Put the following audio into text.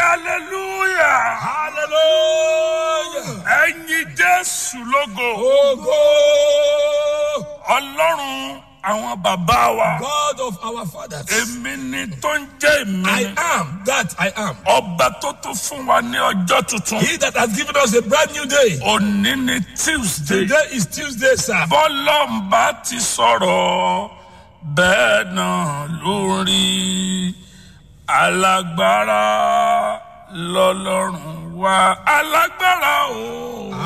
hallelujah Hallelujah. ẹ̀yin jésù lógo Ogo. ọlọ́run àwọn bàbá wa God of our fathers. èmi ni tó ń jẹ́ èmi I ni am that I am. ọba tó tún fún wa ní ọjọ́ tuntun He that has given us a brand new day. òní ni tuesday Today is Tuesday, sir. bọ́lọ́mbà ti sọ̀rọ̀ bẹ́ẹ̀ náà lórí alágbára lọ́lọ́run wa alágbára o.